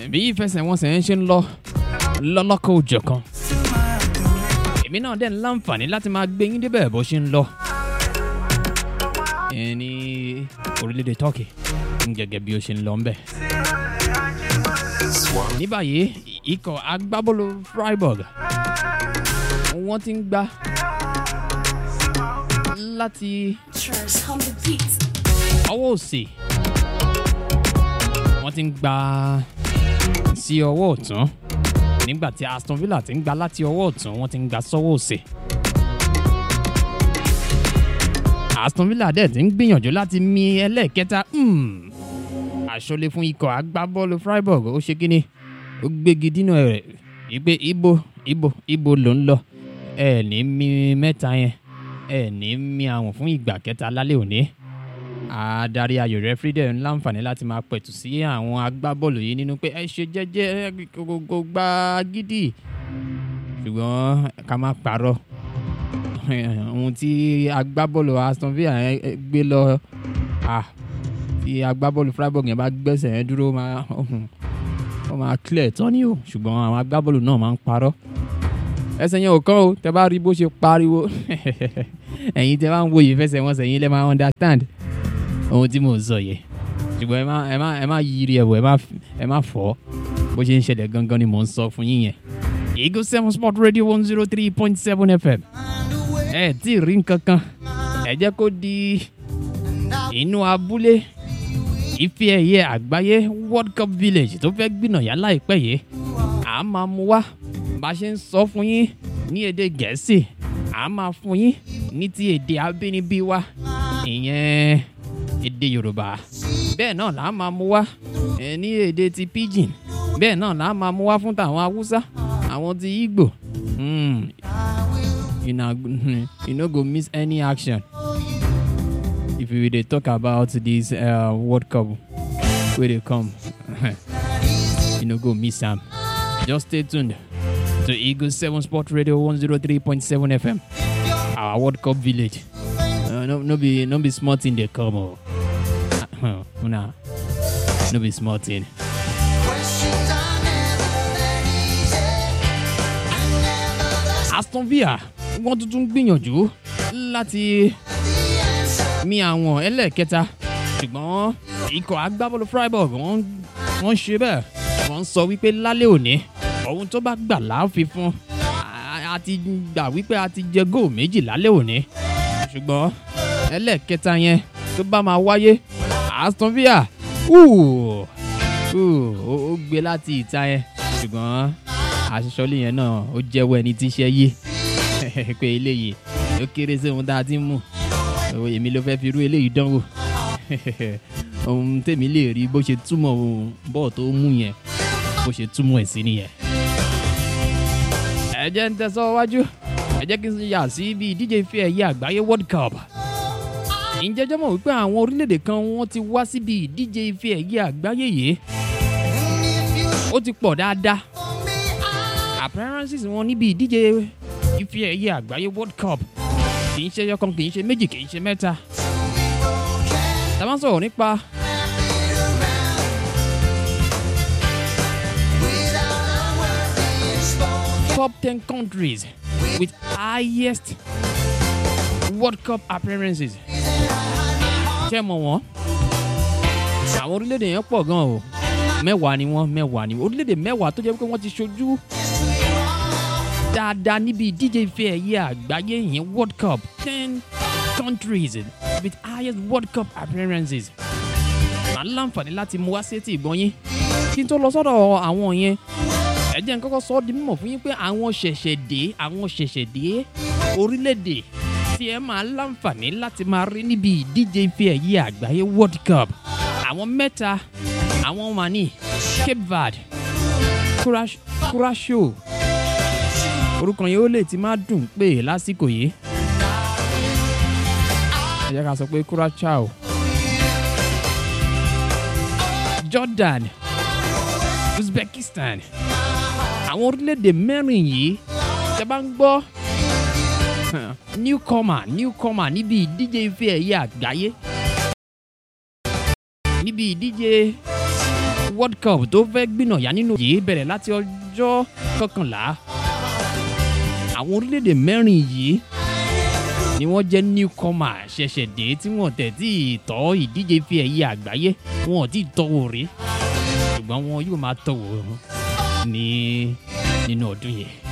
bí ìfẹsẹ̀wọnsẹ̀ ń ṣe ń lọ lọ́lọ́kọ̀ òjọ̀ kan èmi náà dẹ̀ ń láǹfààní láti máa gbé yín débẹ̀ bó ṣe ń lọ ẹ ní orílẹ̀-èdè Turkey gẹ́gẹ́ bí ó ṣe ń lọ ń bẹ̀. ní báyìí ikọ̀ agbábọ́ọ̀lù Freiburg wọ́n ti ń gbá láti Trust on the beat. ọwọ́ òsì wọ́n ti ń gbá sí ọwọ́ ọ̀tún nígbà tí Aston Villa ti ń gbá láti ọwọ́ ọ̀tún wọ́n ti ń gbá sọ́wọ́ òsì. Aston Villa dẹ̀ ti ń gbìyànjú láti mi ẹlẹ́ẹ̀kẹta hmm. àṣọlé fún ikọ̀ agbábọ́ọ̀lù Freiburg ó ṣe kíni ó gbégi dínà rẹ̀ wípé ibo ibo ibo ló ń lọ ẹ ní mi mẹ́ta yẹn ẹ ní mi àwọn fún ìgbà kẹta lálẹ́ òní adarí ayò rẹfúrí dẹ̀ ń láǹfààní láti máa pẹ̀tù sí àwọn agbábọ́ọ̀lù yìí nínú pé ẹ ṣe jẹ́jẹ́ kò gba gidi ṣùgbọ́n ká má parọ́ ohun tí agbábọ́ọ̀lù Aston Villa yẹn gbé lọ ah, tí agbábọ́ọ̀lù Freiburg yẹn bá gbẹ́sẹ̀ yẹn dúró máa ó máa clear tán ni o ṣùgbọ́n àwọn agbábọ́ọ̀lù náà máa ń parọ́ ẹsẹ̀ yẹn ò kán o tẹ bá rí bó ṣe pariwo ẹ̀yin tẹ bá ń wo ìfẹsẹ̀wọnsẹ̀ yín lẹ́ máa understand ohun tí mò ń sọ yẹ ṣùgbọ́n ẹ má ẹ má ẹ má yiri ẹ̀wọ̀ ẹ má ẹ má fọ́ bó ṣe ń ṣẹlẹ̀ gangan ni mò ń sọ fún yín yẹn. Eagle seven sport radio one zero three point seven fm ẹ tí ì rí nǹkan kan ẹ jẹ́ kó di inú abúlé ife ẹ̀yẹ àgbáyé world cup village tó fẹ́ gbìnàyà láìpẹ́ yìí à á máa mú wá bá a ṣe ń sọ fún yín ní èdè gẹ̀ẹ́sì à á máa fún yín ní ti èdè abínibí wa ìyẹn èdè yorùbá bẹ́ẹ̀ náà là á máa mú wá ẹ ní èdè ti pidgin bẹ́ẹ̀ náà là á máa mú wá fún tàwọn haúsá àwọn ti igbo mm. you, na, you no go miss any action if we dey talk about this uh, world cup wey dey come you no go miss am just stay tuned to eagle seven sport radio one zero three point seven fm our world cup village uh, no, no be no be small thing dey come o uh, una no be small thing. Aston Villa wọ́n tuntun gbìyànjú láti mi àwọn ẹlẹ́ẹ̀kẹta ṣùgbọ́n ikọ̀ agbábọ́ọ̀lù Freiburg wọ́n wọ́n ṣe bẹ́ẹ̀ wọ́n sọ wípé lálẹ́ òní ohun tó bá gbà láàfin fún a- a ti gbà wípé a ti jẹ góò méjì lálẹ́ òní ṣùgbọ́n ẹlẹ́ẹ̀kẹta yẹn tó bá máa wáyé Aston Villa hù, hù, ó ó gbé láti ìta yẹn ṣùgbọ́n aṣọ́lé yẹn náà ó jẹ́wọ́ ẹni tí iṣẹ́ yé pé eléyìí ó kéré sí ohun tá a ti ń mú Ó, èmi ló fẹ́ fi irú eléyìí dánwò ohun tèmi lè rí bó ṣe túmọ̀ ohun bọ́ọ̀ tó mú yẹn bó ṣe túmọ̀ ẹ̀ sí nìyẹn. ẹ jẹ́ ń tẹ̀síwájú ẹ jẹ́ kí n yà sí ibi ìdíje ife ẹ̀yẹ àgbáyé world cup ǹjẹ́ jẹ́ mọ̀ wípé àwọn orílẹ̀-èdè kan wọ́n ti wá síbi ìdíje ife ẹ̀yẹ àgbáyé yìí ó ti pọ̀ dáadáa appearances wọn níbi ìdíje ife ẹ̀yẹ àgbáyé world cup kì í ṣe ẹyọkan kì í ṣe méjì kì í ṣe mẹ́ta tá a bá ń sọ̀rọ̀ nípa top ten countries with highest world cup appearances ṣé mọ̀ wọ́n àwọn orílẹ̀-èdè yẹn pọ̀ gan o mẹ́wàá ni wọ́n mẹ́wàá ni orílẹ̀-èdè mẹ́wàá tó jẹ́ pé wọ́n ti ṣojú dáadáa níbi ìdíje ife ẹ̀yẹ àgbáyé yẹn world cup ten countries with highest world cup appearances màá láǹfààní láti mú wá sétí ìgbọ́n yín kí n tó lọ sọ́dọ̀ àwọn yẹn ẹ jẹ́ n kọ́kọ́ sọ ọ́ di mímọ̀ fún yín pé àwọn ṣẹ̀ṣẹ̀ dé àwọn ṣẹ̀ṣẹ̀ dé orílẹ̀-èdè tí ẹ máa láǹfààní láti máa rí níbi ìdíje ife ẹ̀yẹ àgbáyé world cup àwọn mẹ́ta àwọn mani cape verde Curaç- curacao orúkọ yẹn ó lè ti máa dùn pé lásìkò yìí ẹ jẹ́ ká sọ pé curacao jordan uzbekistan àwọn orílẹ̀-èdè mẹ́rin yìí tẹ́ bá ń gbọ́ newcomer newcomer níbi ìdíje ife ẹ̀yẹ àgbáyé níbi ìdíje world cup tó fẹ́ gbìnàyà nínú yìí bẹ̀rẹ̀ láti ọjọ́ kọkànlá àwọn orílẹ̀-èdè mẹ́rin yìí ni wọ́n jẹ́ newcomer ṣẹ̀ṣẹ̀ dé tí wọ́n tẹ̀ tí tọ́ ìdíje fi ẹ̀yẹ àgbáyé wọn ò tí ì tọ́wò rí ṣùgbọ́n wọn yóò máa tọ́wò ní nínú ọdún yìí.